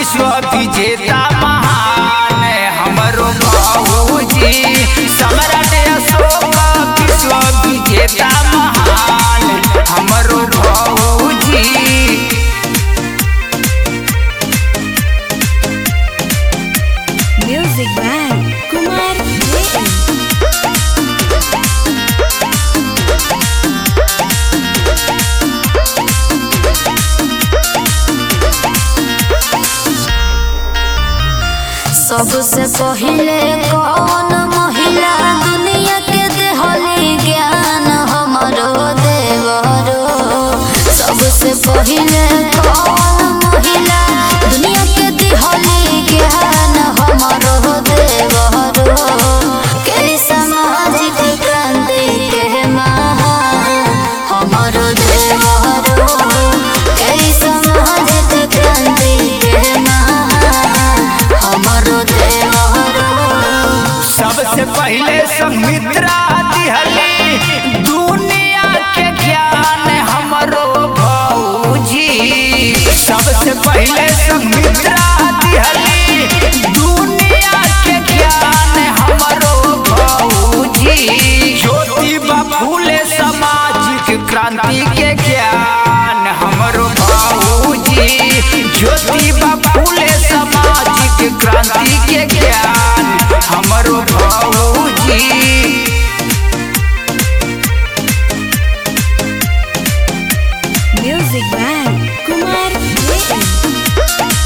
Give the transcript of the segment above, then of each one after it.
विश्व विजेता महान हमरो बाबूजी सम्राट अशोक विश्व विजेता महान हमरो बाबूजी Music by Kumar JM. सबसे पहिले कौन महिला दुनिया के देहली ज्ञान हमरो देवरो सबसे पहिले कौन महिला दुनिया के देहली ज्ञान हमरो देवरो के सामाजिक क्रांति के महान हमरो देवरो के सामाजिक क्रांति के महान हमरो देवरो सबसे पहले संमित्रा दिहली दुनिया के ज्ञान हमरो भौजी सबसे पहले संमित्रा दिहली दुनिया के ज्ञान हमरो भौजी ज्योतिबा फूले सामाजिक क्रांति के ज्ञान हमरो भौजी ज्योतिबा फूले सामाजिक क्रांति के ज्ञान हमरो भौजी Music by Kumar JM.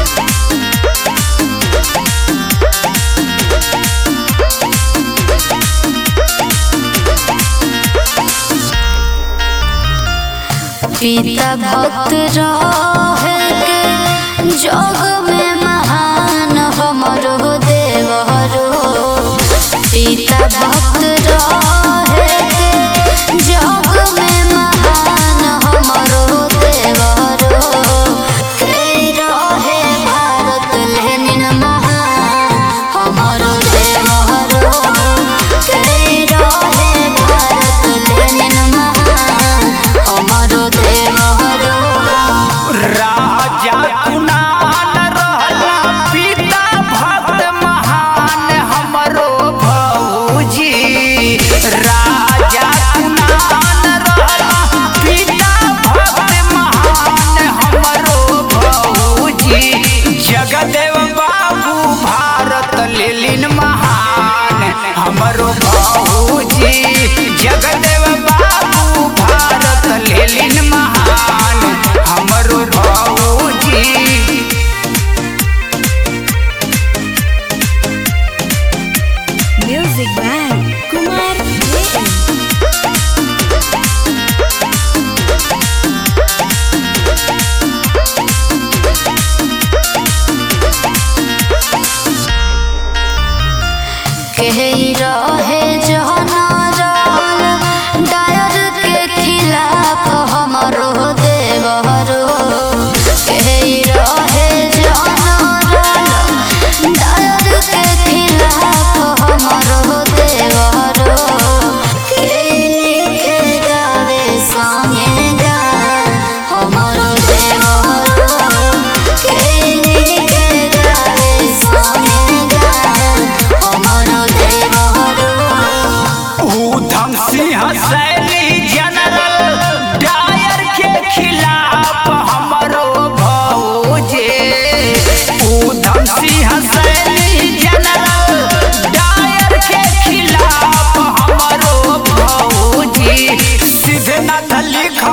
पिता भक्त रहे के जग में महान हमरो देवरो पिता भक्त रहे के जग में महान हमरो देवरो के रहे भारत लेनिन महान हमरो देवरो के रहे भारत लेनिन महान हमरो देवरो राजा कुणाल रहला पिता भक्त महान हमरो भौजी राजा कुणाल रहला पिता भक्त महान हमरो भौजी जगदेव बाबू भारत लेलिन महान हमरो भौजी जगदेव बाबू भारत लेलिन महान हमरो भौजी Music by Kumar JM. कही रहे जहना रहल डायर के खिलाफ हमरो देवरो कही रहे जहना रहल डायर के खिलाफ हमरो देवरो के लिखे गावे संगे गान हमरो देवरो के लिखे गावे संगे गान हमरो देवरो ऊधम सिंह सैनी जनरल डायर के खिलाफ हमरो भौजे ऊधम सिंह सैनी जनरल डायर के खिलाफ हमरो भौजी सिद्धनाथ लिख